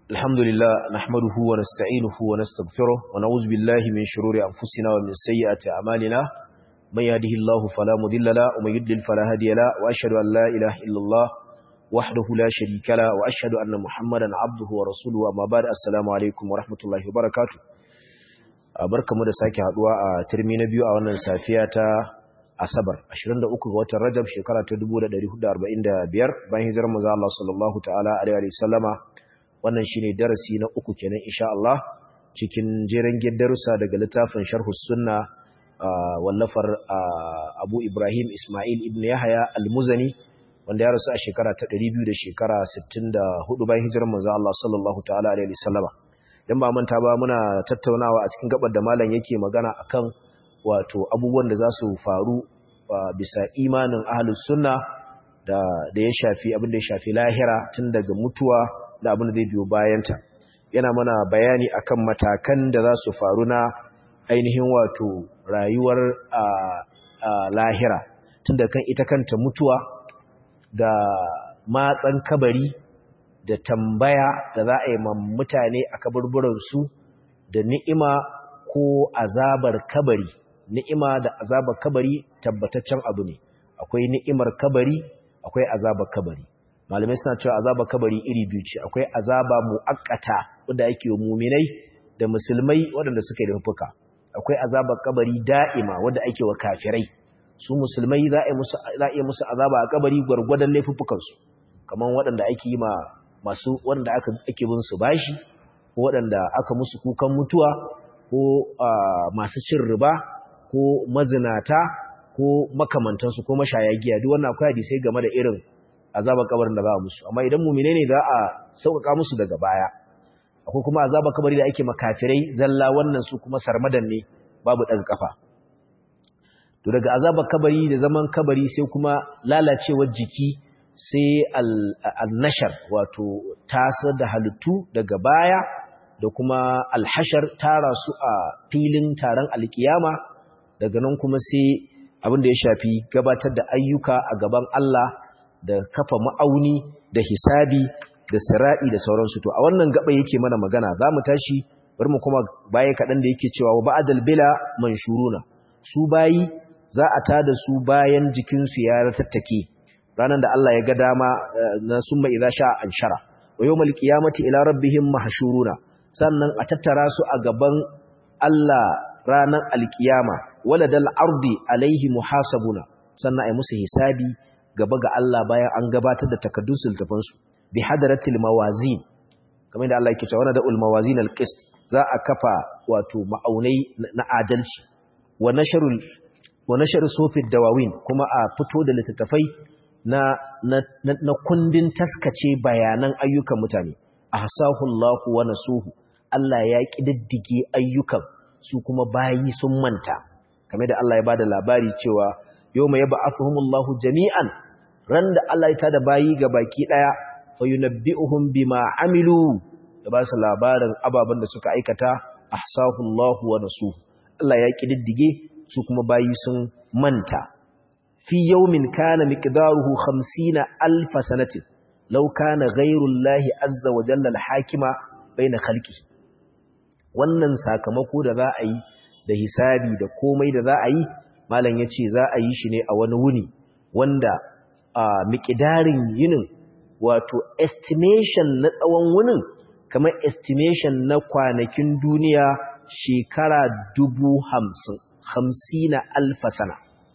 الحمد لله نحمده ونستعينه ونستغفره ونعوذ بالله من شرور أنفسنا ومن سيئات أعمالنا من يهده الله فلا مضل له ومن يضلل فلا هادي له وأشهد أن لا إله إلا الله وحده لا شريك له وأشهد أن محمدا عبده ورسوله أما بعد السلام عليكم ورحمة الله وبركاته barkamu da sake haduwa a turmi na biyu a wannan safiya ta Asabar 23 ga watan Rajab shekara ta 1445 bayan hijirar manzo Allah sallallahu ta'ala alaihi wa sallama wannan shine darasi na uku kenan insha Allah cikin jeren darussa daga littafin Sharhus Sunna wallafar Abu Ibrahim Ismail ibn Yahya Al-Muzani wanda ya rasu a shekara ta 200 da shekara 64 bayan hijirar manzo Allah sallallahu ta'ala alaihi wa sallama dan ba manta ba muna tattaunawa a cikin gabar da malam yake magana akan wato abubuwan da za su faru bisa imanin ahlus sunna da da ya shafi abin da ya shafi lahira tun daga mutuwa da abin da zai biyo bayanta yana mana bayani akan matakan da za su faru na ainihin wato rayuwar lahira tun da kan ita kanta mutuwa da matsan kabari da tambaya da za a yi mutane a kaburburansu da ni'ima ko azabar kabari ni'ima da azabar kabari tabbataccen abu ne akwai ni'imar kabari akwai azabar kabari malamai suna cewa azabar kabari iri biyu ce akwai azaba muakkata wanda yake wa muminai da musulmai waɗanda suka yi fuka akwai azabar kabari da'ima wanda ake wa kafirai su musulmai za a musu za a musu azaba a kabari gwargwadon laifuffukan su kamar waɗanda ake yi ma masu wanda aka ake bin su bashi ko waɗanda aka musu kukan mutuwa ko masu cin riba ko mazinata ko makamantansu ko mashaya giya duk wannan akwai hadisi game da irin azabar kabarin da za a musu amma idan mumine ne za a sauƙaƙa musu daga baya akwai kuma azabar kabari da ake makafirai zalla wannan su kuma sarmadan ne babu ɗaga kafa to daga azabar kabari da zaman kabari sai kuma lalacewar jiki sai al-nashar wato tasar da halittu daga baya da kuma alhashar tara su a filin taron alkiyama daga nan kuma sai abin da ya shafi gabatar da ayyuka a gaban Allah da kafa ma'auni da hisabi da sira'i da sauransu to a wannan gaba yake mana magana za mu tashi bari mu kuma baya kaɗan da yake cewa wa ba'adal bila manshuruna su bayi za a tada su bayan jikinsu ya ratattake ranar da Allah ya ga dama na summa idza sha anshara wa yawmal qiyamati ila rabbihim mahshuruna sannan a tattara su a gaban Allah ranar alkiyama waladal ardi alaihi muhasabuna sannan ai musu hisabi gaba ga Allah bayan an gabatar da takaddun sultafan su bi hadaratil mawazin kamar da Allah yake cewa wana da ul mawazin al qist za a kafa wato ma'aunai na adalci wa nashrul wa nashr sufid dawawin kuma a fito da littattafai na na kundin taskace bayanan ayyukan mutane ahsahu Allahu wa nasuhu Allah ya kididdige ayyukan su kuma bayi sun manta kamar da Allah ya bada labari cewa yawma yab'athuhumullahu jami'an ran da Allah ya tada bayi ga baki daya fayunabbi'uhum bima amilu da ba su labarin ababen da suka aikata ahsahu Allahu wa nasuhu Allah ya kididdige su kuma bayi sun manta fi yawmin kana miqdaruhu 50 alf sanatin law kana ghayru Allah azza wa jalla al-hakima baina khalqihi wannan sakamako da za a yi da hisabi da komai da za a yi malam ya ce za a yi shi ne a wani wuni wanda a mikidarin yinin wato estimation na tsawon wunin kamar estimation na kwanakin duniya shekara dubu hamsin hamsina alfasana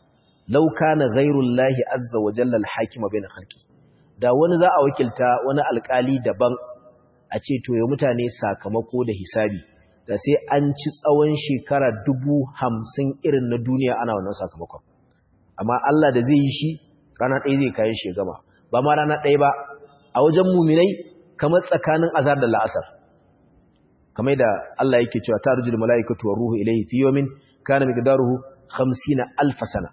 lauka na gairun lahi azza wa jallal hakima bai na harki da wani za a wakilta wani alkali daban a ce to ya mutane sakamako da hisabi da sai an ci tsawon shekara dubu hamsin irin na duniya ana wannan sakamakon amma Allah da zai yi shi rana ɗaya zai kayan shi gama ba ma rana ɗaya ba a wajen muminai kamar tsakanin azar da la'asar kamar da Allah yake cewa ta rujul mala'ikatu war ruhu ilayhi fi yawmin kana miqdaruhu 50 alf sana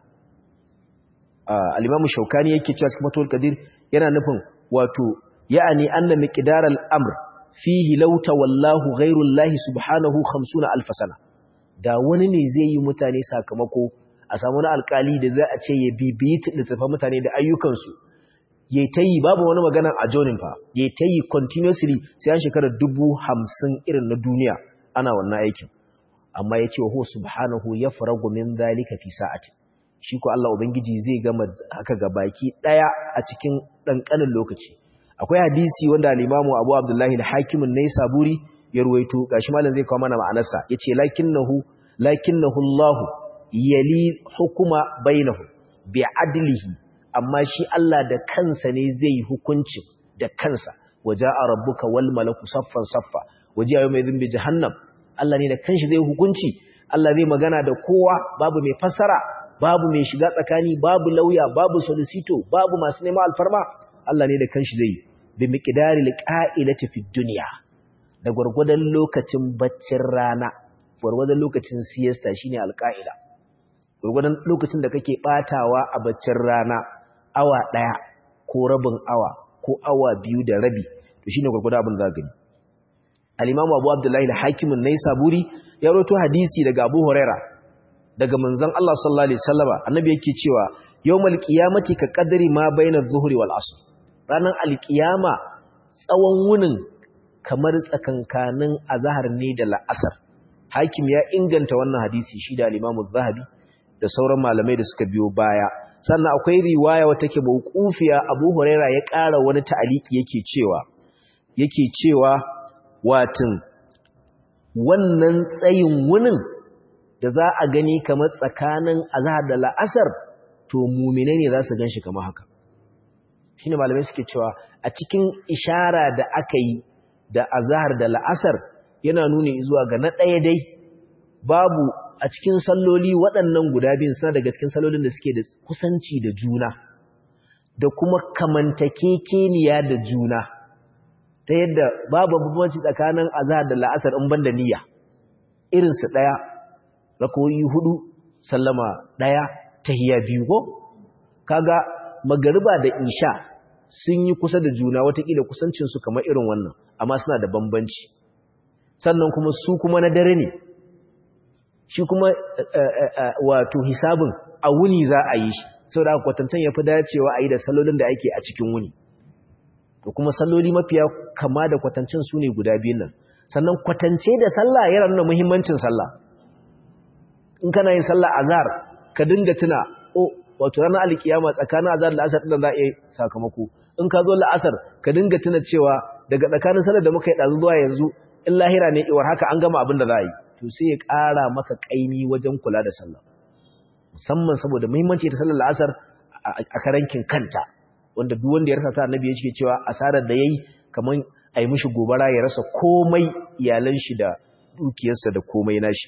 al-imam shaukani yake cewa cikin matul qadir yana nufin wato ya'ani anna miqdaral amr fihi lauta wallahu ghairullahi subhanahu 50 alf sana da wani ne zai yi mutane sakamako a samu na alkali da za a ce ya bibiyi littafin mutane da ayyukansu yayi tayi babu wani magana a jonin fa yayi tayi continuously sai an shekara dubu hamsin irin na duniya ana wannan aikin amma yace wa huwa subhanahu yafragu min zalika fi sa'ati shi ko Allah ubangiji zai gama haka ga baki daya a cikin dankanin lokaci akwai hadisi wanda al-Imam Abu Abdullah al-Hakim an-Naisaburi ya ruwaito gashi malam zai kawo mana ma'anarsa yace lakinnahu lakinnahu Allah yali hukuma bainahum bi adlihi amma shi Allah da kansa ne zai hukunci da kansa waja'a rabbuka wal malaku saffan saffa waji'a yawma idhin bi jahannam Allah ne da kanshi zai hukunci Allah zai magana da kowa babu mai fassara babu mai shiga tsakani babu lauya babu solicitor babu masu neman alfarma Allah ne da kanshi zai bi miqdaril qa'ilati fid dunya da gurgudan lokacin baccin rana gurgudan lokacin siesta shine alqa'ila gurgudan lokacin da kake batawa a baccin rana awa daya ko rabin awa ko awa biyu da rabi to shine gurgudan abin da gani al-imam Abu Abdullah al-Hakim an-Naisaburi ya rawaito hadisi daga Abu Huraira daga manzon Allah sallallahu alaihi wasallama annabi yake cewa yawmal qiyamati ka qadri ma baina adh-dhuhri wal 'asr ranan al-qiyama tsawon wunin kamar tsakankanin azhar ne da la'asar hakim ya inganta wannan hadisi shi da al-imam az-zahabi da sauran malamai da suka biyo baya sannan akwai riwaya wata ke mauqufiya Abu Huraira ya ƙara wani ta'aliki yake cewa yake cewa watin wannan tsayin wunin da za a gani kamar tsakanin azhar da la'asar to mumine ne za su gan shi kamar haka shi ne malamai suke cewa a cikin ishara da aka yi da azhar da la'asar yana nuni zuwa ga na ɗaya dai babu a cikin salloli waɗannan guda biyun suna daga cikin sallolin da suke da kusanci da juna da kuma kamantakekeniya da juna ta yadda babu bambanci tsakanin azhar da la'asar in banda niyya irin su daya rakoyi hudu sallama daya tahiyya biyu ko kaga magariba da isha sun yi kusa da juna watakila kusancin su kamar irin wannan amma suna da bambanci sannan kuma su kuma na dare ne shi kuma wato hisabin a wuni za a yi shi saboda kwatantan yafi dacewa a yi da salolin da ake a cikin wuni da kuma salloli mafiya kama da kwatancin su ne guda biyun nan sannan kwatance da sallah yana nuna muhimmancin sallah in kana yin sallah azhar ka dinga tuna oh wato ranar alkiyama tsakanin azhar da asar din za a yi sakamako in ka zo la'asar ka dinga tuna cewa daga tsakanin sallar da muka yi dazu zuwa yanzu in lahira ne iwar haka an gama abin da za a yi to sai ya ƙara maka kaimi wajen kula da sallah musamman saboda muhimmanci ta sallar la'asar a karankin kanta wanda duk wanda ya rasa ta annabi ya ce cewa asarar da yayi kaman ai mishi gobara ya rasa komai iyalan shi da dukiyarsa da komai nashi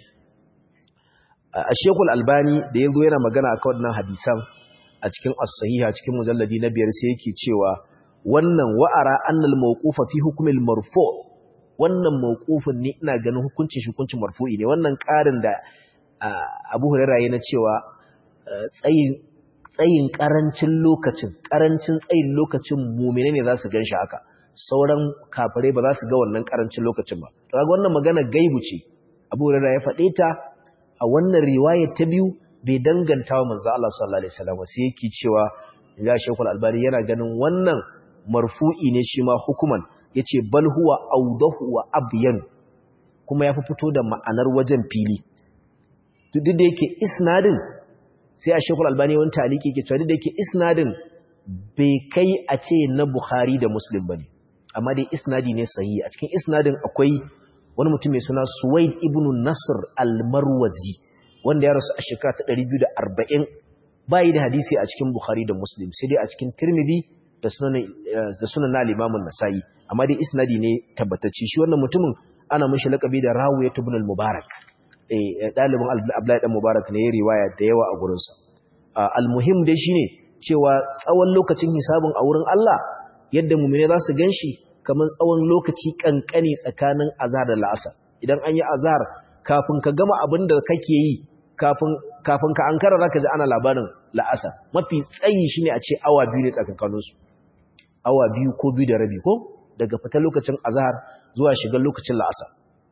a Sheikhul Albani da yazo yana magana akan wannan hadisan a cikin as-sahiha cikin mujalladi na biyar sai yake cewa wannan wa'ara annal mawqufa fi hukmil marfu wannan mawqufin ne ina ganin hukuncin shi hukuncin marfu'i ne wannan karin da Abu Hurairah yana cewa tsayin tsayin ƙarancin lokacin ƙarancin tsayin lokacin mumine ne za su gan shi haka sauran kafirai ba za su ga wannan ƙarancin lokacin ba to ga wannan magana gaibu ce Abu Hurairah ya faɗe ta a wannan riwayar ta biyu bai danganta wa manzo Allah sallallahu alaihi wasallam sai yake cewa ya Sheikhul Albani yana ganin wannan marfu'i ne shi ma hukuman yace bal huwa awdahu wa abyan kuma yafi fito da ma'anar wajen fili duk da yake isnadin sai a shekul albani wani taliki ke cewa da ke isnadin bai kai a ce na bukhari da muslim ba ne amma dai isnadi ne sahi a cikin isnadin akwai wani mutum mai suna suwaid ibn nasr al-marwazi wanda ya rasu a shekara ta 240 bayi da hadisi a cikin bukhari da muslim sai dai a cikin tirmidhi da sunan da sunan na al-imam an-nasa'i amma dai isnadi ne tabbatacce shi wannan mutumin ana mishi lakabi da rawiyat ibn al-mubarak ɗalibin Abdullahi ɗan Mubarak ne ya riwaya da yawa a gurinsa. Al-muhim dai shi ne cewa tsawon lokacin hisabin a wurin Allah yadda mummune za su gan shi kamar tsawon lokaci ƙanƙani tsakanin azhar da la'asar. Idan an yi azhar kafin ka gama abin da kake yi kafin ka an kara za ka ji ana labarin la'asar. Mafi tsayi shi ne a ce awa biyu ne tsakankaninsu. Awa biyu ko biyu da rabi ko daga fita lokacin azhar zuwa shigar lokacin la'asar.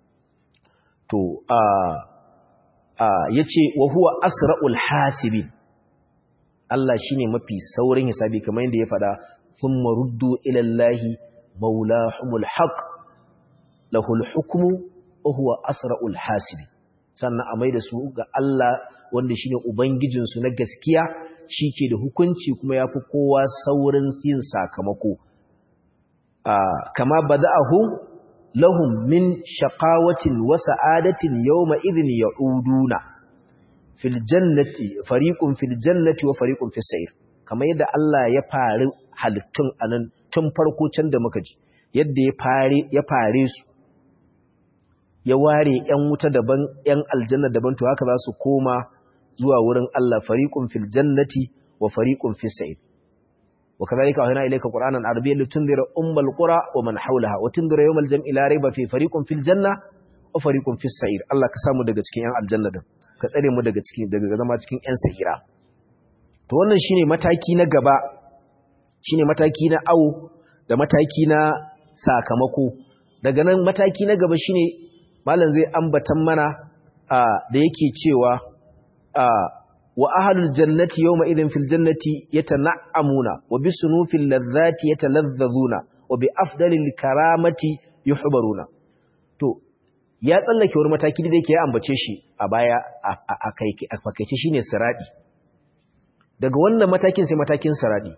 to a a yace wa huwa asra'ul hasibin Allah shine mafi saurin hisabi kamar yadda ya fada thumma ruddu ila Allahi maulahumul haqq lahul hukmu wa huwa asra'ul hasib sannan a maida su ga Allah wanda shine ubangijin su na gaskiya shike da hukunci kuma yafi kowa saurin yin sakamako kama bada'ahu lahum min shaqawatin wa sa'adatin yawma idhin ya'uduna fil jannati fariqun fil jannati wa fariqun fis sa'ir kamar yadda Allah ya fari halittun anan tun farko can da muka ji yadda ya fare ya fare su ya ware ƴan wuta daban ƴan aljanna daban to haka za su koma zuwa wurin Allah fariqun fil jannati wa fariqun fis sa'ir وكذلك أهنا إليك قرآنا عربيا لتنذر أم القرى ومن حولها وتنذر يوم الجمع لا ريب في فريق في الجنة وفريق في السعير الله كسامو daga cikin ƴan aljanna din ka tsare mu daga cikin daga zama cikin ƴan sa'ira to wannan shine mataki na gaba shine mataki na awo da mataki na sakamako daga nan mataki na gaba shine malam zai ambatan mana da yake cewa wa ahlul jannati yawma idhin fil jannati yatana'amuna wa bi sunufil ladhati yatalazzazuna wa bi afdalil karamati yuhbaruna to ya tsallake wani mataki da yake ya ambace shi a baya a kai a fakaice shine siradi daga wannan matakin sai matakin siradi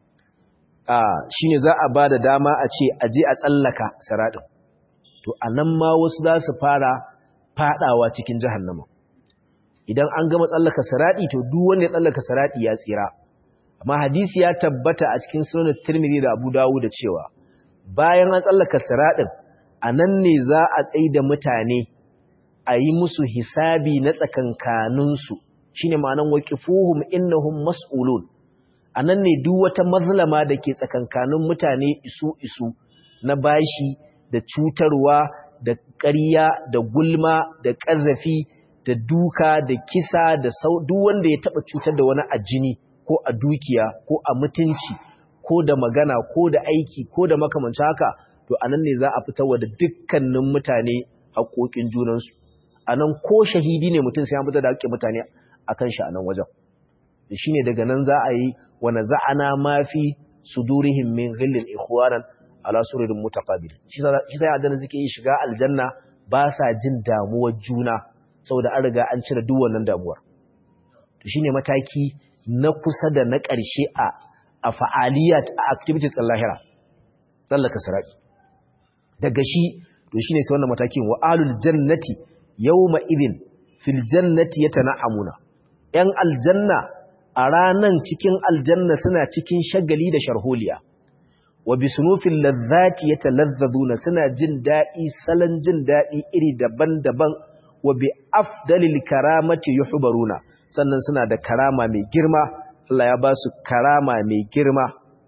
a shine za a bada dama a ce aje a tsallaka siradin to anan ma wasu za su fara fadawa cikin jahannama idan an gama tsallaka saradi to duk wanda ya tsallaka saradi ya tsira amma hadisi ya tabbata a cikin sunan Tirmidhi da Abu Dawud da cewa bayan an tsallaka saradin anan ne za a tsaida mutane a yi musu hisabi na tsakankanin su shine ma'anan waqifuhum innahum mas'ulun anan ne duk wata mazlama da ke tsakankanin mutane isu isu na bashi da cutarwa da ƙarya da gulma da ƙazafi da duka da kisa da duk wanda ya taba cutar da wani a jini ko a dukiya ko a mutunci ko da magana ko da aiki ko da makamancin haka to anan ne za a fitarwa da dukkanin mutane haƙoƙin junansu anan ko shahidi ne mutum sai an fitar da haƙƙin mutane akan shi anan wajen shine daga nan za a yi wa naza'ana ma fi sudurihim min ghillin ikhwanan ala sururin mutaqabil shi sai adana suke yi shiga aljanna ba sa jin damuwar juna saboda an riga an cire duk wannan damuwar to shine mataki na kusa da na ƙarshe a a fa'aliyat a activities ɗin lahira tsallaka sirati daga shi to shine sai wannan matakin wa alul jannati yawma idin fil jannati yatana'amuna yan aljanna a ranan cikin aljanna suna cikin shagali da sharholiya wa bisunufil ladhati yatalazzazuna suna jin daɗi salon jin daɗi iri daban-daban wa bi afdalil karamati yuhbaruna sannan suna da karama mai girma Allah ya ba su karama mai girma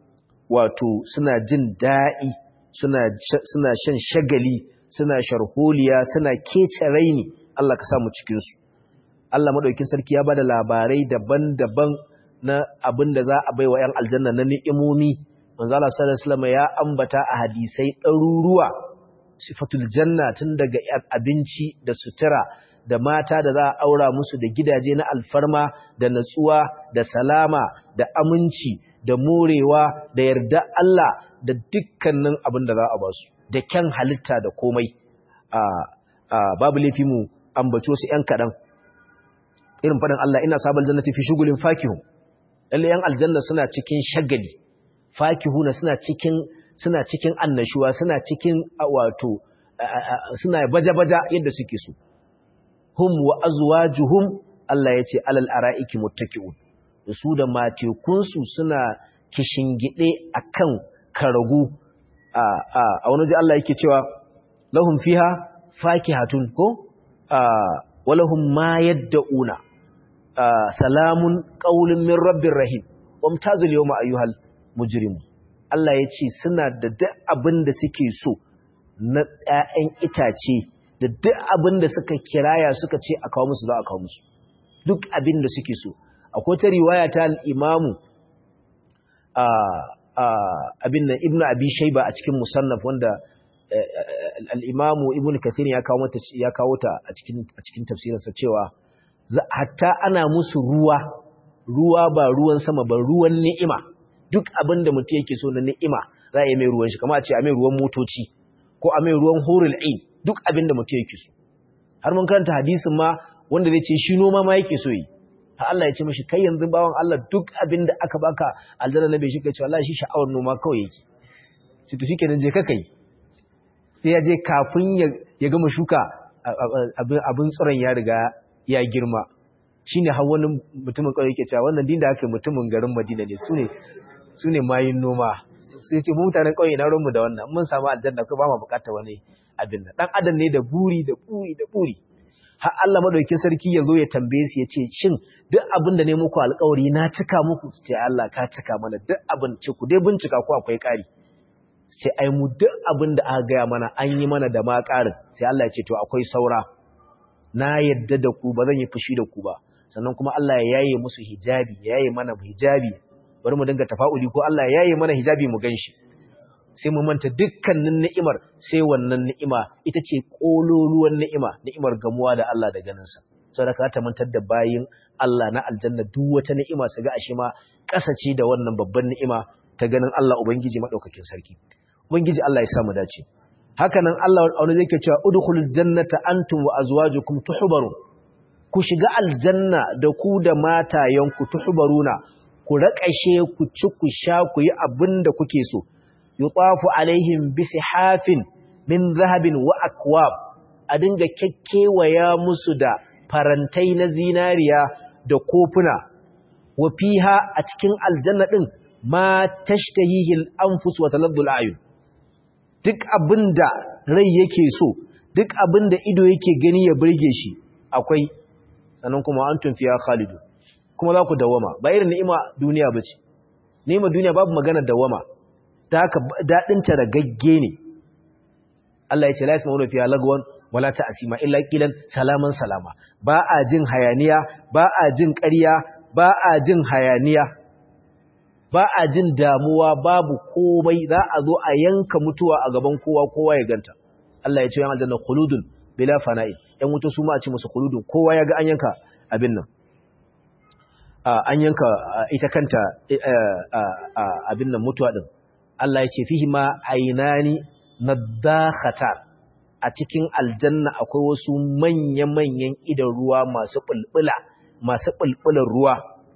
wato suna jin daɗi suna suna shan shagali suna sharholiya suna kece raini Allah ka sa mu cikin su Allah madaukakin sarki ya bada labarai daban-daban na abin da za a baiwa 'yan aljanna na ni'imomi manzo Allah sallallahu alaihi wasallam ya ambata a hadisai ɗaruruwa sifatul janna tun daga abinci da sutura da mata da za a aura musu da gidaje na alfarma da natsuwa da salama da aminci da morewa da yarda Allah da dukkanin abin da za a ba su da kyan halitta da komai a babu laifi mu ambaci wasu ƴan kaɗan irin faɗin Allah ina sabal jannati fi shugulin fakihun lalle ƴan aljanna suna cikin shagali fakihuna suna cikin suna cikin annashuwa suna cikin wato suna baja-baja yadda suke so hum wa azwajuhum Allah ya ce alal ara'iki muttaki'un su da matekunsu suna kishingide akan karagu a a wani ji Allah yake cewa lahum fiha fakihatun ko walahum ma yad'una salamun qaulun min rabbir rahim wamtazil yawma ayyuhal mujrimun Allah ya ce suna da duk abin da suke so na ‘ya'yan itace da duk abin da suka kiraya suka ce a kawo musu za a kawo musu duk abin da suke so akwai ta riwaya ta al'imamu abin nan ibn abi shaiba a cikin musannaf wanda al'imamu ibn kathir ya kawo ta a cikin tafsirinsa cewa hatta ana musu ruwa ruwa ba ruwan sama ba ruwan ni'ima duk abin da mutum yake so na ni'ima za a yi mai ruwan shi kamar a ce a mai ruwan motoci ko a mai ruwan horul ain duk abin da mutum yake so har mun karanta hadisin ma wanda zai ce shi noma ma yake so yi ha Allah ya ce mishi kai yanzu bawan Allah duk abin da aka baka aljanna na bai shi kace wallahi shi sha'awar noma kawai yake sai to shikenan je ka kai sai ya je kafin ya gama shuka abin tsoron ya riga ya girma shine har wani mutumin kawai yake cewa wannan din da aka mutumin garin Madina ne sune sune mayin noma sai ce mu mutanen kauye na ruwanmu da wannan mun samu aljanna ko ba mu bukatar wani abin nan dan adam ne da buri da buri da buri har Allah madaukakin sarki ya zo ya tambaye su ya ce shin duk abin da ne muku alƙawari na cika muku ce Allah ka cika mana duk abin ce ku dai bincika ko akwai ƙari ce ai mu duk abin da aka gaya mana an yi mana da ma ƙarin sai Allah ya ce to akwai saura na yadda da ku ba zan yi fushi da ku ba sannan kuma Allah ya yaye musu hijabi ya yaye mana hijabi bari mu dinga tafa'uli ko Allah ya yaye mana hijabi mu ganshi sai mu manta dukkanin ni'imar sai wannan ni'ima ita ce kololuwan ni'ima ni'imar gamuwa da Allah da ganinsa saboda ka ta mantar da bayin Allah na aljanna duk wata ni'ima su ga ashe ma kasace da wannan babban ni'ima ta ganin Allah ubangiji madaukakin sarki ubangiji Allah ya samu dace haka nan Allah wani zai ke cewa udkhulul jannata antum wa azwajukum tuhbarun ku shiga aljanna da ku da matayenku tuhbaruna ku raƙashe ku ci ku sha ku yi abin da kuke so yutafu alaihim bisihafin min zahabin wa akwab a dinga kekkewaya musu da farantai na zinariya da kofuna wa fiha a cikin aljanna din ma tashtahihi al-anfus wa taladdu al-ayun duk abinda rai yake so duk abinda ido yake gani ya burge shi akwai sannan kuma antum fiha khalidu kuma za ku dawama ba irin ni'ima duniya bace ni'ima duniya babu magana dawama ta haka daɗinta da gagge ne Allah ya ce la'is ma'una fiya lagwan wala ta asima illa ƙilan salaman salama ba a jin hayaniya ba a jin ƙarya ba a jin hayaniya ba a jin damuwa babu komai za a zo a yanka mutuwa a gaban kowa kowa ya ganta Allah ya ce yan aljanna khuludun bila fana'i yan wuta su ma a ce musu khuludun kowa ya ga an yanka abin nan an yanka ita kanta abin nan mutuwa din Allah ya ce fihi ma ainani nadakhatar a cikin aljanna akwai wasu manya-manyan idan ruwa masu bulbula masu bulbulan ruwa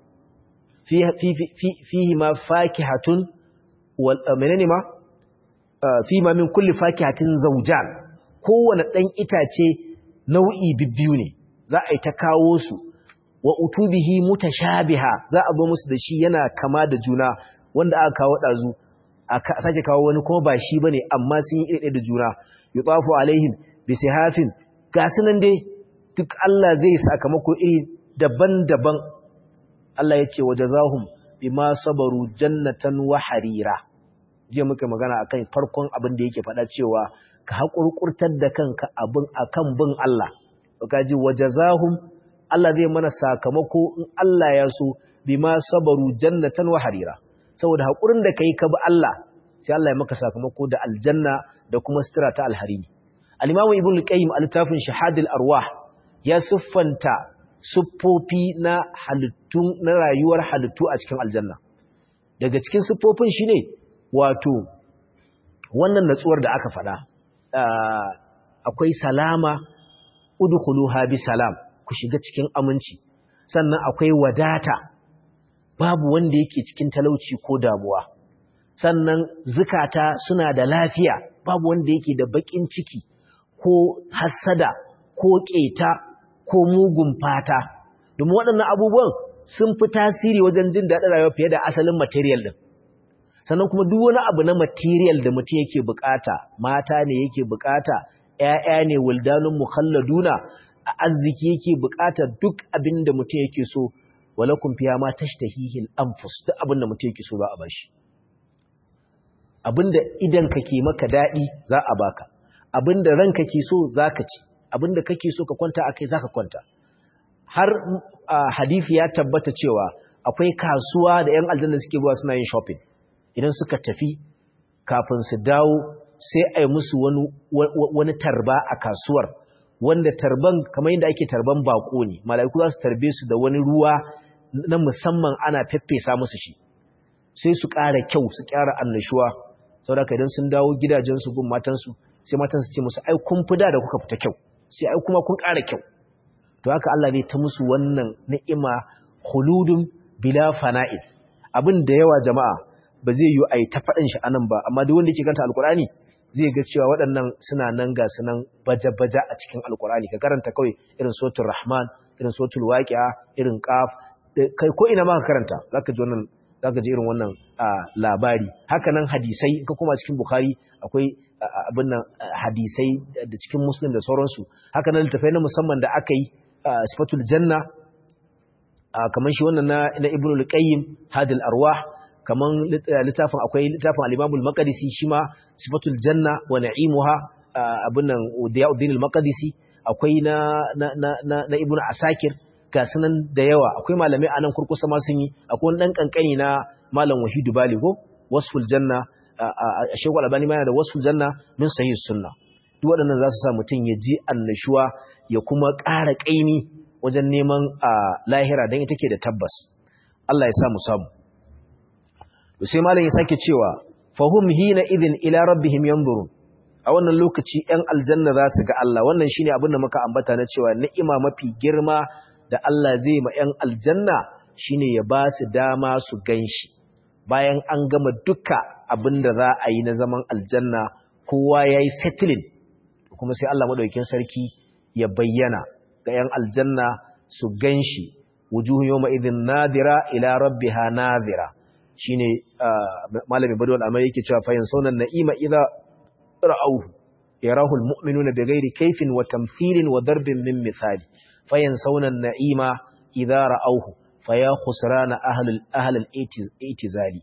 fihi ma fakihatun wal menene ma fihi ma min kulli fakihatin zawjan kowane dan itace nau'i bibbiyu ne za a yi ta kawo su wa utubihi mutashabiha za a zo musu da shi yana kama da juna wanda aka kawo dazu a sake kawo wani kuma ba shi bane amma sun yi iri da juna yutafu alaihim bisihafin gasu nan dai duk Allah zai sakamako iri daban-daban Allah ya ce wajazahum bima sabaru jannatan wa harira je muka magana akan farkon abin da yake faɗa cewa ka haƙurƙurtar da kanka abin akan bin Allah ka ji wajazahum Allah zai mana sakamako in Allah ya so bima sabaru jannatan wa harira saboda haƙurin da kai ka bi Allah sai Allah ya maka sakamako da aljanna da kuma sitira ta alharini al-imamu ibn al-qayyim al-tafin shahadul arwah ya siffanta siffofi na halittu na rayuwar halittu a cikin aljanna daga cikin siffofin shine wato wannan natsuwar da aka faɗa akwai salama udkhuluha bi salam ku shiga cikin aminci sannan akwai wadata babu wanda yake cikin talauci ko damuwa sannan zukata suna da lafiya babu wanda yake da bakin ciki ko hasada ko keta ko mugun fata domin waɗannan abubuwan sun fi tasiri wajen jin daɗin rayuwa fiye da asalin material din sannan kuma duk wani abu na material da mutum yake bukata mata ne yake bukata ƴaƴa ne wildanun mukhalladuna a arziki yake bukata duk abin da mutum yake so walakum fiya ma tashtahihil anfus duk abin da mutum yake so za a bashi abinda idan kake maka dadi za a baka abinda ranka ke so zaka ci abinda kake so ka kwanta akai zaka kwanta har hadisi ya tabbata cewa akwai kasuwa da ƴan aljanna suke zuwa suna yin shopping idan suka tafi kafin su dawo sai a yi musu wani wani tarba a kasuwar wanda tarban kamar yadda ake tarban bako ne mala'iku za su tarbe su da wani ruwa na musamman ana feffesa musu shi sai su ƙara kyau su ƙara annashuwa saboda idan sun dawo gidajensu gun matansu sai matansu ce musu ai kun fi da da kuka fita kyau sai ai kuma kun ƙara kyau to haka Allah ne ta musu wannan ni'ima khuludun bila fana'il abin da yawa jama'a ba zai yi ai ta faɗin shi anan ba amma duk wanda yake kanta alkurani zai ga cewa waɗannan suna nan ga sunan baja-baja a cikin alkurani ka karanta kawai irin suratul rahman irin suratul waqi'a irin qaf kai ko ina ma ka karanta zaka ji wannan zaka ji irin wannan labari haka nan hadisai ka kuma cikin bukhari akwai abin nan hadisai da cikin muslim da sauransu haka nan littafai na musamman da aka yi sifatul janna kamar shi wannan na ibnu al-qayyim hadil arwah kamar littafin akwai littafin al-imam al-maqdisi shi ma sifatul janna wa na'imuha abin nan diyauddin al-maqdisi akwai na na na na ibnu asakir ga sunan da yawa akwai malamai a nan kurkusa ma sun yi akwai wani ɗan ƙanƙani na malam wahidu baligo wasful janna a shekwa albani ma yana da wasful janna min sahih sunna duk waɗannan za su sa mutum ya ji annashuwa ya kuma ƙara ƙaimi wajen neman lahira don ita ke da tabbas Allah ya sa mu samu to sai malam ya sake cewa fahum hina idin ila rabbihim yanzurun a wannan lokaci 'yan aljanna za su ga Allah wannan shine abin da muka ambata na cewa ni'ima mafi girma da Allah zai ma 'yan aljanna shine ya ba su dama su ganshi bayan an gama duka abin da za a yi na zaman aljanna kowa ya yi settling kuma sai Allah maɗaukin sarki ya bayyana ga 'yan aljanna su ganshi wujuhun yau ma'izin nadira ila rabbiha nadira shine malamin badawar amma yake cewa fayin saunan na'ima idza ra'auhu yarahu almu'minuna bighairi kayfin wa tamthilin wa darbin min misali fayansawna an-na'ima idza ra'awhu faya khusrana ahlul ahlul itizali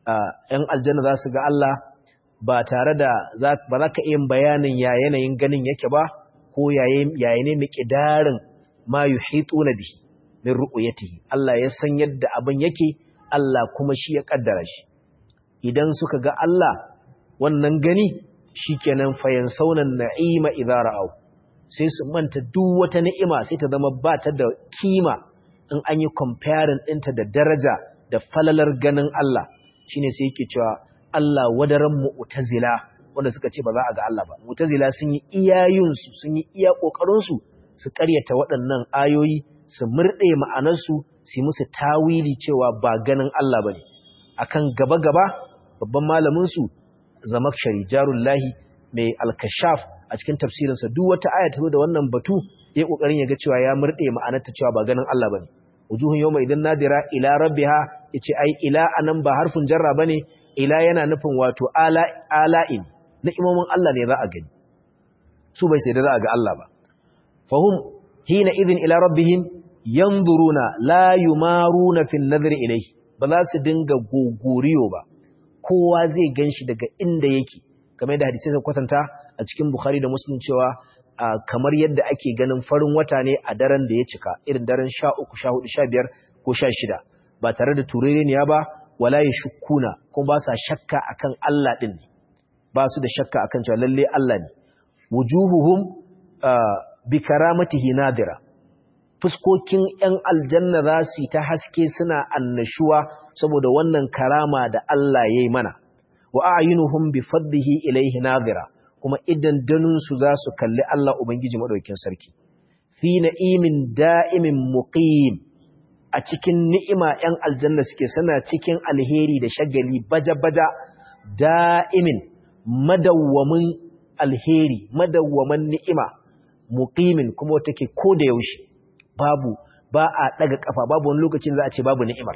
yan aljanna za su ga Allah ba tare da ba za ka yin bayanin ya yanayin ganin yake ba ko yayin ne miqdarin ma yuhituna bihi min ru'yatihi Allah ya san yadda abin yake Allah kuma shi ya kaddara shi idan suka ga Allah wannan gani shikenan fayansawna an-na'ima idza ra'aw sai su manta duk wata ni'ima sai ta zama ba ta da kima in an yi comparing ɗinta da daraja da falalar ganin Allah shine sai yake cewa Allah wadaran mu'tazila wanda suka ce ba za a ga Allah ba mu'tazila sun yi iyayunsu sun yi iya kokarinsu su ƙaryata waɗannan ayoyi su murɗe ma'anarsu su musu tawili cewa ba ganin Allah bane akan gaba gaba babban malamin su zamakshari jarullahi mai alkashaf a cikin tafsirinsa duk wata aya ta zo da wannan batu ya kokarin ya ga cewa ya murde ma'anarta cewa ba ganin Allah bane wujuhun yawma idan nadira ila rabbiha yace ai ila anan ba harfin jarra bane ila yana nufin wato ala ala'in na imamin Allah ne za a gani su bai sai da za a ga Allah ba fahum hina idin ila rabbihim yanzuruna la yumaruna fi an-nadri ilayhi ba za su dinga gogoriyo ba kowa zai ganshi daga inda yake kamar da hadisi sai kwatanta a cikin Bukhari da Muslim cewa kamar yadda ake ganin farin wata ne a daren da ya cika irin daren 13 14 15 ko 16 ba tare da turereniya ba wala yashkuna kuma ba sa shakka akan Allah din ne ba su da shakka akan cewa lalle Allah ne wujuhuhum bi karamatihi nadira fuskokin ‘yan aljanna za su yi ta haske suna annashuwa saboda wannan karama da Allah ya yi mana, wa a'ayinuhum bi faddihi ilaihi nazira, kuma idan danunsu za su kalli Allah Ubangiji Maɗaukin Sarki. Fi na'imin da'imin muqim a cikin ni'ima ‘yan aljanna suke suna cikin alheri da shagali baja-baja da'imin madawwamin alheri, madawwamin ni'ima, muqimin kuma take ko da yaushe. babu ba a daga kafa babu wani lokacin za a ce babu ni'imar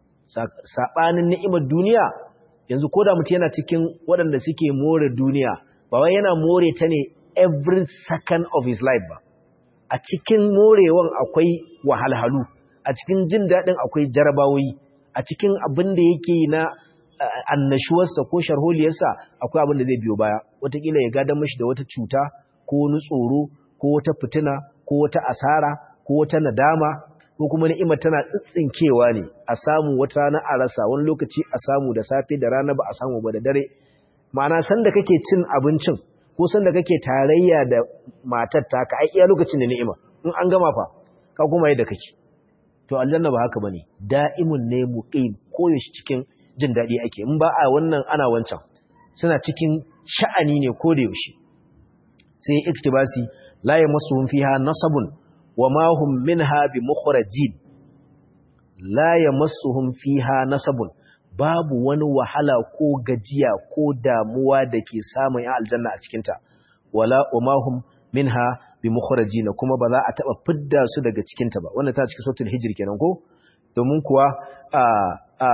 sabanin ni'imar duniya yanzu koda mutum yana cikin waɗanda suke more duniya ba wai yana more ta ne every second of his life ba a cikin morewan akwai wahalhalu a cikin jin daɗin akwai jarabawoyi a cikin abin da yake na annashuwarsa ko sharholiyarsa akwai abin da zai biyo baya wataƙila ya gadon mashi da wata cuta ko wani tsoro ko wata fitina ko wata asara ko wata nadama ko kuma ni'imar tana tsitsinkewa ne a samu wata rana a rasa wani lokaci a samu da safe da rana ba a samu ba da dare ma'ana sanda kake cin abincin ko sanda kake tarayya da matar taka ai iya lokacin da ni'ima in an gama fa ka kuma yadda kake to aljanna ba haka bane da'imun ne muqim koyaushe cikin jin daɗi ake in ba a wannan ana wancan suna cikin sha'ani ne ko da yaushe sai iktibasi la yamassuhum fiha nasabun wa ma hum minha bi mukhrajin la yamassuhum fiha nasabun babu wani wahala ko gajiya ko damuwa da ke samun ya aljanna a cikinta wala umahum minha bi mukhrajin kuma ba za a taba fidda su daga cikinta ba wannan ta cikin suratul hijr kenan ko domin kuwa a a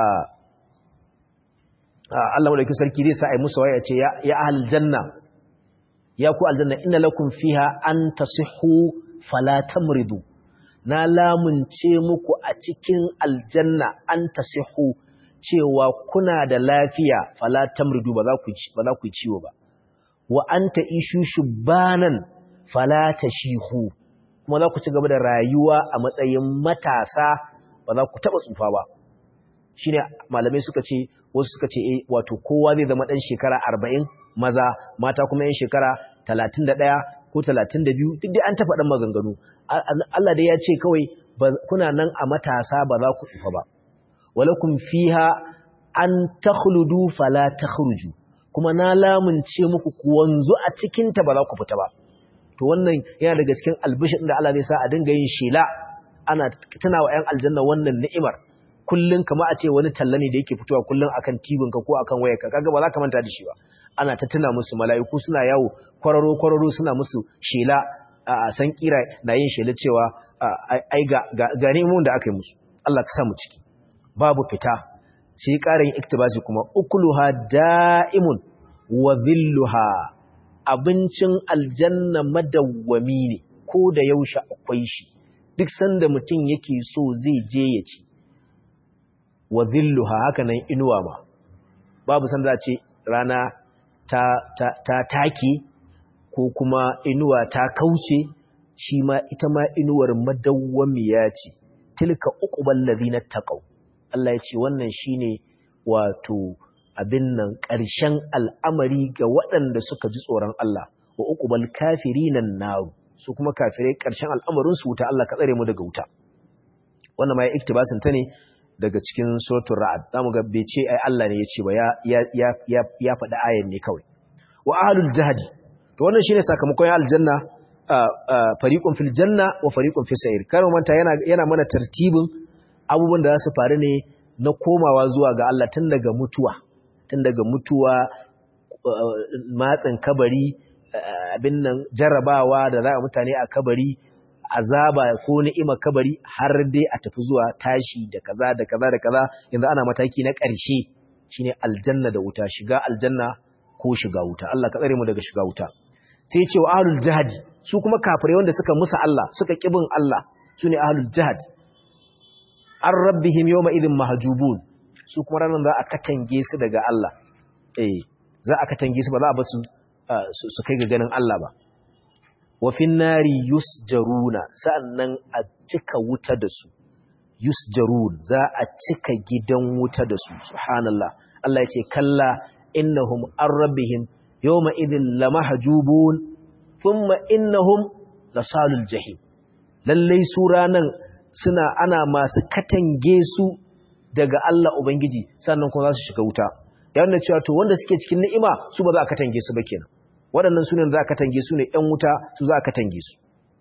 Allah madaukakin sarki zai sa ai musu waya ce ya ya aljanna ya ku aljanna inna lakum fiha an tasihhu fala tamridu na lamunce muku a cikin aljanna an tasihhu cewa kuna da lafiya fala tamridu ba za ku ba za ku ciwo ba wa anta ishu shubanan fala tashihu kuma za ku ci gaba da rayuwa a matsayin matasa ba za ku taba tsufa ba shine malamai suka ce wasu suka ce eh wato kowa zai zama dan shekara 40 maza mata kuma yan shekara 31 ko 32 duk dai an tafa dan maganganu Allah dai ya ce kawai kuna nan a matasa ba za ku tsufa ba walakum fiha an takhludu fala takhruju kuma na lamunce muku ku wanzu a cikin ta ba za ku fita ba to wannan yana daga cikin albishin da Allah zai sa a dinga yin shela ana tunawa ƴan aljanna wannan ni'imar kullun kamar a ce wani talla ne da yake fitowa kullun akan tibin ka ko akan wayarka kaga ba za ka manta da shi ba ana ta tuna musu mala'iku suna yawo kwararo kwararo suna musu shela a san kira na yin shela cewa ai ga ga neman da aka yi musu Allah ka sa mu ciki babu fita sai ƙarin iktibasi kuma ukuluha da'imun wa zilluha abincin aljanna madawwami ne ko da yaushe akwai shi duk sanda mutum yake so zai je ya ci wa zilluha haka nan inuwa ma babu sanda ce rana ta, ta, ta take ko kuma inuwa ta kauce shi ma ita ma inuwar madawwamiya ce tilka uqbal ladina taqaw Allah ya ce wannan shine wato abin nan ƙarshen al'amari ga waɗanda suka ji tsoron Allah wa uqbal kafirinan naru su kuma kafirai ƙarshen al'amarin su wuta Allah ka tsare mu daga wuta wannan ma ya iktibasin ta ne daga cikin suratul ra'd zamu ga bai ce ai Allah ne ya ce ba ya ya ya ya faɗi ayan ne kawai wa ahlul jahdi to wannan shine sakamakon aljanna fariqun fil janna wa fariqun fis sa'ir kar manta yana yana mana tartibin abubuwan da za su faru ne na komawa zuwa ga Allah tun daga mutuwa tun daga mutuwa matsin kabari abin nan jarrabawa da za a mutane a kabari azaba ko ni'ima kabari har dai a tafi zuwa tashi da kaza da kaza da kaza yanzu ana mataki na ƙarshe shine aljanna da wuta shiga aljanna ko shiga wuta Allah ka tsare mu daga shiga wuta sai ya ce wa ahlul jihad su kuma kafirai wanda suka musa Allah suka kibin Allah sune ahlul jihad an rabbihim yawma idhin mahjubun su kuma ranan za a katange su daga Allah eh za a katange su ba za a basu su kai ga ganin Allah ba wa fin nari yusjaruna sa'annan a cika wuta da su yusjarun za a cika gidan wuta da su subhanallah Allah ya ce kalla innahum an rabbihim yawma idhin lamahjubun thumma innahum lasalul jahim lallai su ranan suna ana masu katange su daga Allah Ubangiji sannan kuma za su shiga wuta ya wanda cewa to wanda suke cikin ni'ima su ba za a katange su ba kenan waɗannan sunan za a katange su ne ‘yan wuta su za a katange su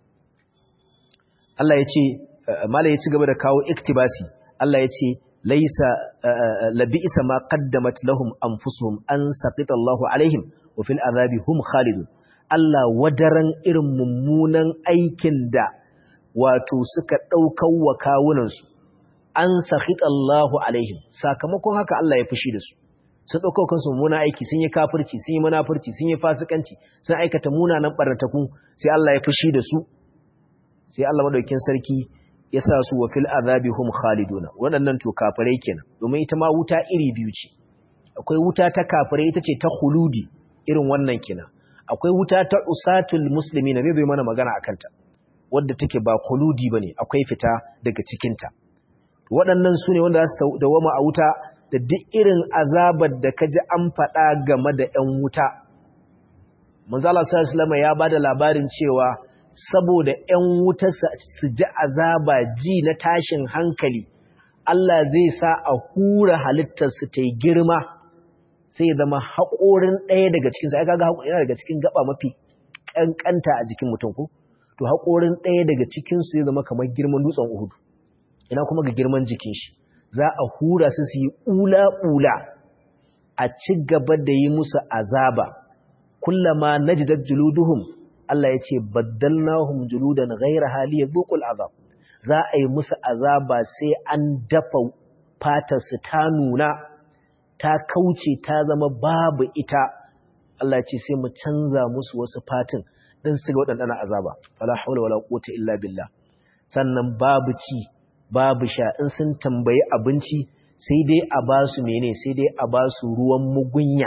Allah ya ce mala ya ci gaba da kawo iktibasi Allah ya ce laisa labi'isa ma qaddamat lahum anfusuhum an saqita Allahu alaihim wa fil azabi hum khalidun Allah wadaran irin mummunan aikin da wato suka ɗaukar wa kawunansu an sahit Allahu alaihim sakamakon haka Allah ya fushi da su sun ɗaukar kansu muna aiki sun yi kafirci sun yi munafurci sun yi fasikanci sun aikata munanan ɓarnataku sai Allah ya fushi da su sai Allah madaukin sarki ya sa su wa fil azabi hum khaliduna waɗannan to kafirai kenan domin ita ma wuta iri biyu ce akwai wuta ta kafirai ita ce ta khuludi irin wannan kenan akwai wuta ta usatul muslimina zai zo mana magana akan ta wadda take ba khuludi bane akwai fita daga cikin ta waɗannan sune wanda za su dawama a wuta da duk irin azabar da kaji an faɗa game da ƴan wuta manzo Allah sallallahu alaihi wasallam ya bada labarin cewa saboda ƴan wuta su ji azaba ji na tashin hankali Allah zai sa a hura halittarsu ta yi girma sai ya zama haƙorin ɗaya daga cikinsu ai kaga yana daga cikin gaba mafi ƙanƙanta a jikin mutum ko to haƙorin ɗaya daga cikinsu ya zama kamar girman dutsen uhudu ina kuma ga girman jikin shi za a hura su su yi ula-ula a ci gaba da yi musu azaba kullama najidat juluduhum Allah ya ce baddalnahum juludan ghayra hali yadhuqul azab za a yi musu azaba sai an dafa fatar su ta nuna ta kauce ta zama babu ita Allah ya ce sai mu canza musu wasu fatin dan su ga wadannan azaba wala hawla wala quwwata illa billah sannan babu ci babu sha in sun tambayi abinci sai dai a ba su mene sai dai a ba su ruwan mugunya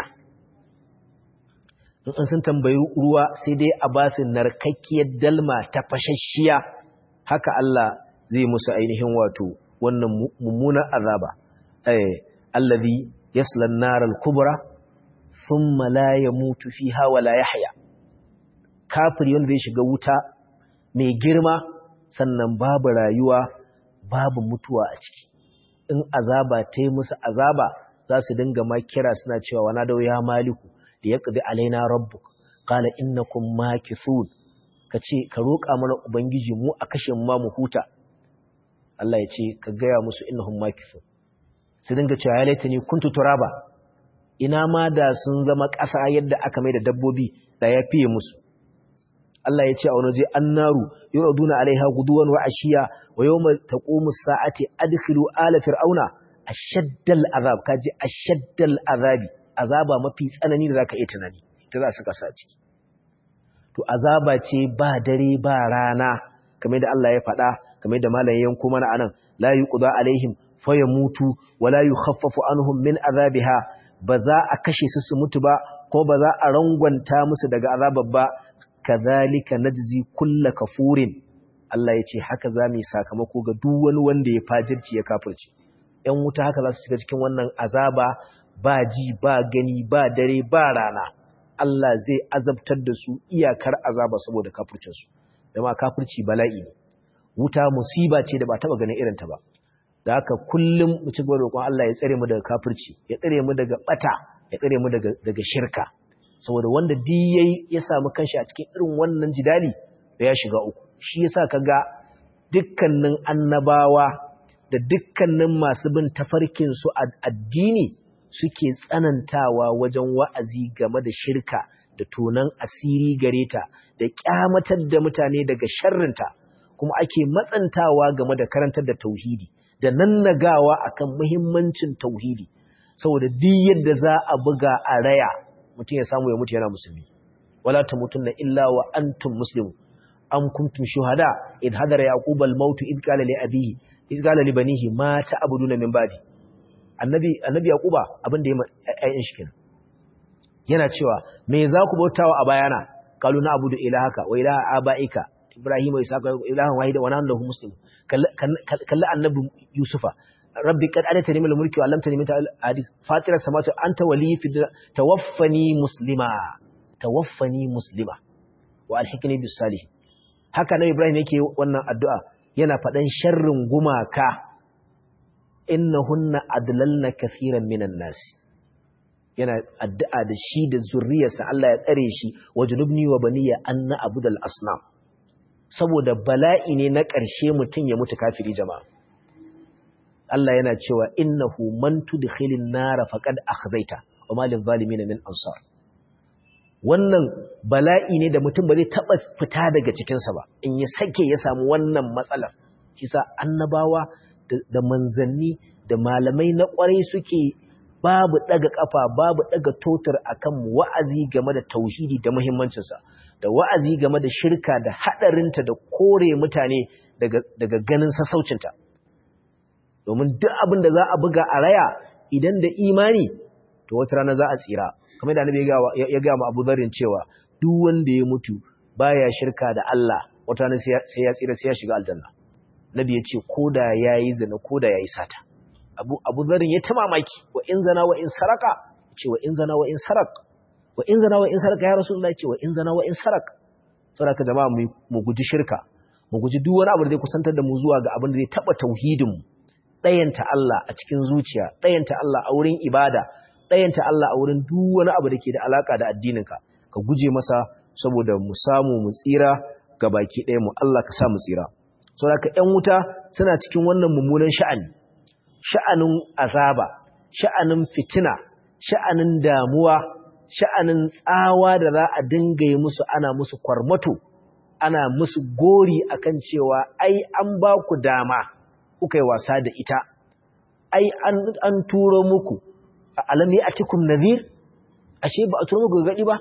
in sun tambayi ruwa sai dai a ba su narkakkiyar dalma ta fashashiya haka Allah zai musu ainihin wato wannan mummunan azaba eh allazi yasla an-nar al-kubra thumma la yamutu fiha wa la yahya kafiri wanda zai shiga wuta mai girma sannan babu rayuwa babu mutuwa a ciki in azaba ta yi musu azaba za su dinga ma kira suna cewa wana da ya maliku da ya ƙudi alaina rabbuk qala innakum makithun ka ce ka roƙa mana ubangiji mu a kashe mu ma mu huta Allah ya ce ka gaya musu innahum makithun su dinga cewa ya laitani kuntu turaba ina ma da sun zama ƙasa yadda aka mai da dabbobi da ya fiye musu Allah ya ce a wani je annaru yuraduna alaiha guduwan wa ashiya wa yawma taqumu as-sa'ati adkhilu ala fir'auna ashaddal azab kaji ashaddal azabi azaba mafi tsanani da zaka iya tunani ta za su kasa ciki to azaba ce ba dare ba rana kamar da Allah ya faɗa kamar da malamin yanko mana anan la yuqda alaihim fayamutu wa la yukhaffafu anhum min azabiha ba za a kashe su su mutu ba ko ba za a rangwanta musu daga azabar ba kazalika najzi kulla kafurin Allah ya ce haka za mu yi sakamako ga duk wani wanda ya fajirci ya kafirci ‘yan wuta haka za su shiga cikin wannan azaba ba ji ba gani ba dare ba rana Allah zai azabtar da su iyakar azaba saboda kafircinsu dama kafirci bala'i ne wuta musiba ce da ba taba ganin irinta ba da haka kullum mu ci gaba roƙon Allah ya tsare mu daga kafirci ya tsare mu daga bata ya tsare mu daga daga shirka saboda wanda duk yayi ya samu kanshi a cikin irin wannan jidali da ya shiga uku shi yasa kaga dukkanin annabawa da dukkanin masu bin tafarkin su addini suke tsanantawa wajen wa'azi game da shirka da tonan asiri gare ta da kyamatar da mutane daga sharrinta kuma ake matsantawa game da karantar da tauhidi da nannagawa akan muhimmancin tauhidi saboda duk yadda za a buga a raya mutum ya samu ya mutu yana musulmi wala tamutunna illa wa antum muslimun am kuntum shuhada id hadara yaqub al maut id qala li abihi id qala li banihi ma ta'buduna min ba'di annabi annabi yaquba abin da yayin shi kenan yana cewa me za ku bautawa a bayana qalu na abudu ilahaka wa ilaha abaika ibrahim wa isaka ilahan wahida wa nahnu lahu muslimun kalla annabi yusufa rabbi qad alatani min al-mulki wa 'allamtani min hadith fatira samawati anta wali fi tawaffani muslima tawaffani muslima wa alhikni bis salih haka nan ibrahim yake wannan addu'a yana fadan sharrin gumaka innahunna adlalna kaseeran minan nas yana addu'a da shi da zurriyarsa Allah ya tsare shi wajnubni wa baniya anna abudal asnam saboda bala'i ne na ƙarshe mutum ya mutu kafiri jama'a Allah yana cewa innahu man tudkhilin nar faqad akhzaita wa ma lil zalimin min ansar wannan bala'i ne da mutum ba zai taba fita daga cikin sa ba in ya sake ya samu wannan matsalar kisa annabawa da manzanni da malamai na kwarai suke babu daga kafa babu daga totar akan wa'azi game da tauhidi da muhimmancin sa da wa'azi game da shirka da hadarinta da kore mutane daga daga ganin sassaucinta domin duk abin da za a buga a raya idan da imani to wata rana za a tsira kamar da annabi ya ga mu Abu Dharrin cewa duk wanda ya mutu baya shirka da Allah wata rana sai ya tsira sai ya shiga aljanna nabi ya ce koda yayi zina koda yayi sata Abu Abu Dharrin ya ta mamaki wa in zana wa in saraka ce wa in zana wa in sarak wa in zana wa in saraka ya rasulullahi ce wa in zana wa in sarak saboda jama'a mu guji shirka mu guji duk wani abu da zai kusantar da mu zuwa ga abin da zai taba tauhidin mu ɗayanta Allah a cikin zuciya ɗayanta Allah a wurin ibada ɗayanta Allah a wurin duk wani abu da ke da alaka da addininka ka guje masa saboda mu samu mu tsira ga baki ɗaya mu Allah ka sa mu tsira saboda ka ƴan wuta suna cikin wannan mummunan sha'ani sha'anin azaba sha'anin fitina sha'anin damuwa sha'anin tsawa da za a dinga yi musu ana musu kwarmato ana musu gori akan cewa ai an ba ku dama kuka yi wasa da ita ai an, an turo muku alam ya atikum nadhir ashe ba a turo muku gadi ba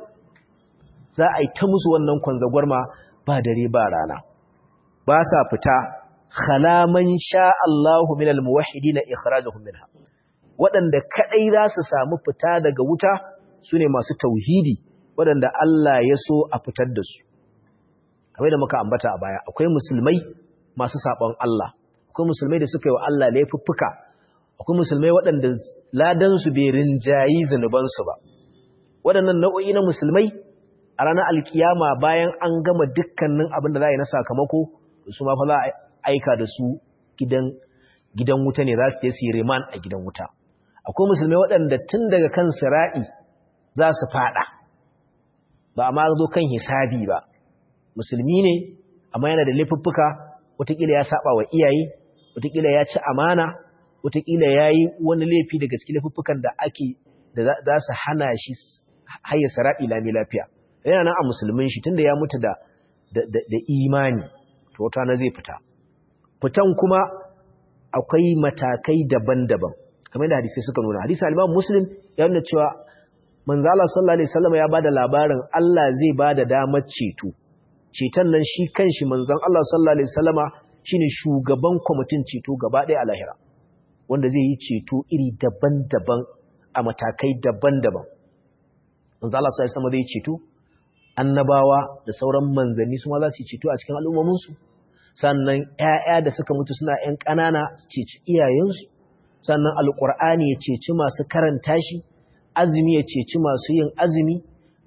za a yi ta musu wannan kwanzagwarma ba dare ba rana ba sa fita khalaman sha Allahu minal muwahhidin ikhrajuhum minha waɗanda kadai za su samu fita daga wuta sune masu tauhidi waɗanda Allah ya so a fitar da su kamar da muka ambata a baya akwai musulmai masu sabon Allah akwai musulmai da suka yi wa Allah laifuffuka akwai musulmai waɗanda ladansu bai rinjayi zunubansu ba waɗannan nau'o'i na musulmai a ranar alkiyama bayan an gama dukkanin abin da za a yi na sakamako su ma fa za a aika da su gidan gidan wuta ne za su je su yi riman a gidan wuta akwai musulmai waɗanda tun daga kan sira'i za su fada ba a ma zo kan hisabi ba musulmi ne amma yana da laifuffuka wataƙila ya saba wa iyaye wataƙila ya ci amana wataƙila ya yi wani laifi daga cikin laifuffukan da ake da za su hana shi hayar sara'i lami lafiya yana nan a musulmin shi tunda ya mutu da da imani to wata na zai fita fitan kuma akwai matakai daban-daban kamar da hadisi suka nuna hadisi al-Imam Muslim ya nuna cewa manzo Allah sallallahu alaihi wasallam ya bada labarin Allah zai bada damar ceto ceton nan shi kanshi manzon Allah sallallahu alaihi wasallama shine shugaban kwamitin ceto gaba ɗaya a lahira wanda zai yi ceto iri daban-daban a matakai daban-daban manzo Allah sallallahu alaihi wasallam zai ceto annabawa da sauran manzanni su ma za su yi ceto a cikin al'ummomin su sannan ƴaƴa da suka mutu suna ƴan ƙanana su ceci iyayensu sannan alqur'ani ya ceci masu karanta shi azumi ya ceci masu yin azumi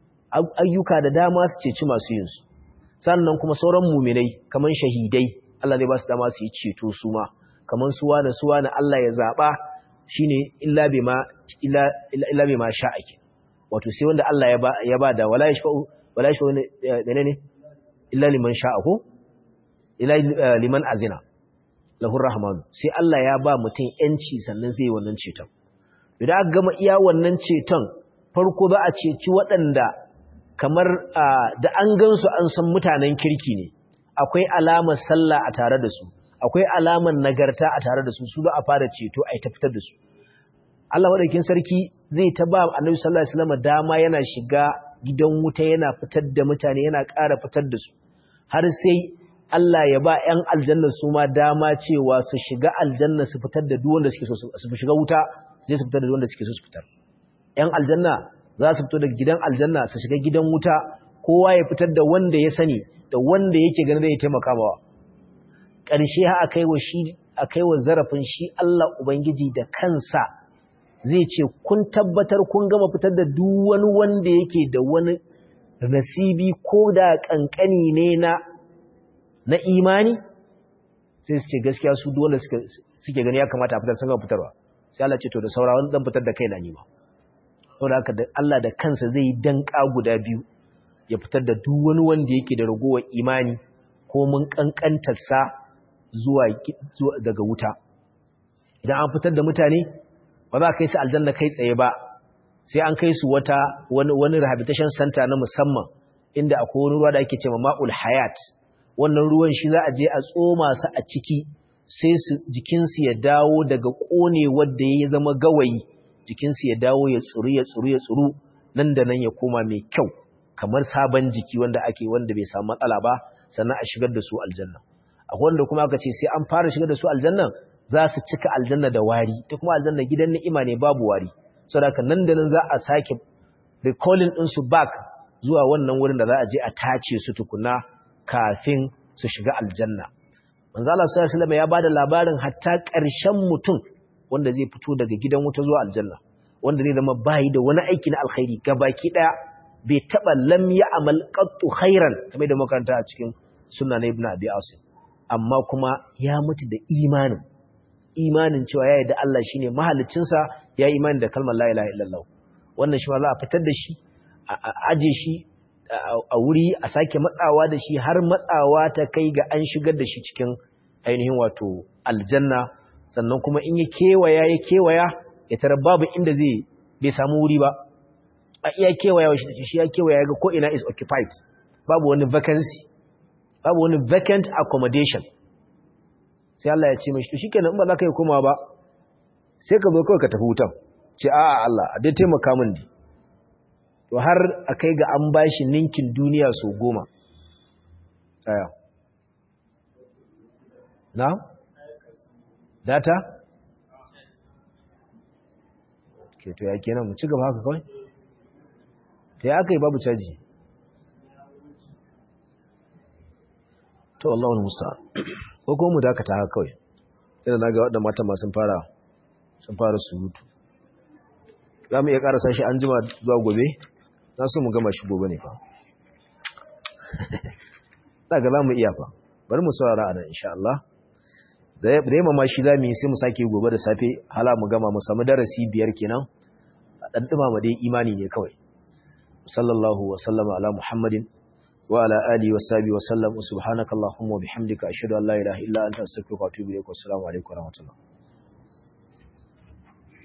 ayyuka da dama su ceci masu yin su sannan kuma sauran muminai kaman shahidai Allah zai ba su dama su yi ceto su ma kaman suwa da suwa na Allah ya zaba shine illa bima illa illa bima sha'ake wato sai wanda Allah ya ba ya ba da wala yashfa'u wala yashfa'u ne ne illa liman sha'a ko illa liman azina lahu rahmanu sai Allah ya ba mutum yanci sannan zai yi wannan ceton idan aka gama iya wannan ceton farko za a ceci waɗanda kamar da an gansu an san mutanen kirki ne akwai alamar sallah a tare da su akwai alamar nagarta a tare da su su za a fara ceto a ta fitar da su Allah madaukakin sarki zai ta ba Annabi sallallahu alaihi wasallam dama yana shiga gidan wuta yana fitar da mutane yana ƙara fitar da su har sai Allah ya ba ƴan aljanna su ma dama cewa su shiga aljanna su fitar da duk wanda suke so su shiga wuta sai su fitar da duk wanda suke so su fitar ƴan aljanna za su fito daga gidan aljanna su shiga gidan wuta kowa ya fitar da wanda ya sani da wanda yake ganin zai taimaka mawa ƙarshe ha akai wa shi akai wa zarafin shi Allah ubangiji da kansa zai ce kun tabbatar kun gama fitar da duk wani wanda yake da wani nasibi ko da kankani ne na na imani sai su ce gaskiya su duk wanda suke gani ya kamata a fitar sun gama fitarwa sai Allah ce to da saura wani dan fitar da kaina ni ma saboda haka da Allah da kansa zai yi danka guda biyu ya fitar da duk wani wanda yake da ragowar imani ko mun kankantarsa zuwa daga wuta idan an fitar da mutane ba za a kai su aljanna kai tsaye ba sai an kai su wata wani wani rehabilitation center na musamman inda akwai wani ruwa da ake cewa ma'ul hayat wannan ruwan shi za a je a tsoma su a ciki sai su jikinsu ya dawo daga kone wanda ya zama gawayi jikinsu ya dawo ya tsuru ya tsuru ya tsuru nan da nan ya koma mai kyau kamar sabon jiki wanda ake wanda bai samu matsala ba sannan a shigar da su aljanna akwai wanda kuma aka ce sai an fara shigar da su aljanna za su cika aljanna da wari ta kuma aljanna gidan ni'ima ne babu wari saboda nan da nan za a sake recalling din su back zuwa wannan wurin da za a je a tace su tukuna kafin su shiga aljanna manzo Allah sallallahu alaihi wasallam ya bada labarin hatta ƙarshen mutum wanda zai fito daga gidan wuta zuwa aljanna wanda zai zama bayi da wani aiki na alkhairi gabaki daya bai taba lam ya amal qattu khairan kamar da makaranta a cikin sunna na ibnu abi asim amma kuma ya mutu da imanin imanin cewa ya yarda Allah shine mahaliccinsa ya yi imani da kalmar la ilaha illallah wannan shi ma za a fitar da shi a aje shi a wuri a sake matsawa da shi har matsawa ta kai ga an shigar da shi cikin ainihin wato aljanna sannan kuma in ya kewaya ya kewaya ya tara babu inda zai bai samu wuri ba a iya kewaya shi ya kewaya ga ko ina is occupied babu wani vacancy babu wani vacant accommodation sai Allah ya ce mashi to shikenan in ba za ka yi koma ba sai ka zo kawai ka tafi wutan ce a'a Allah a dai taimaka min di to har a kai ga an bashi ninkin duniya so goma aya na data ke to ya kenan mu ci gaba haka kawai to ya aka yi babu caji to Allah wani musa ko kuma mu dakata haka kawai ina na ga waɗanda mata masu fara sun fara surutu za mu iya ƙarasa shi an jima zuwa gobe za su mu gama shi gobe ne fa daga za mu iya fa bari mu saurara a nan insha Allah da ya ma shi za mu yi sai mu sake gobe da safe hala mu gama mu samu darasi biyar kenan a ɗanɗuma ma dai imani ne kawai sallallahu wa sallama ala muhammadin wa ala alihi wa sahbihi wa sallam subhanakallahumma wa bihamdika ashhadu an la ilaha illa anta astaghfiruka wa atubu ilaik wa assalamu alaikum wa rahmatullah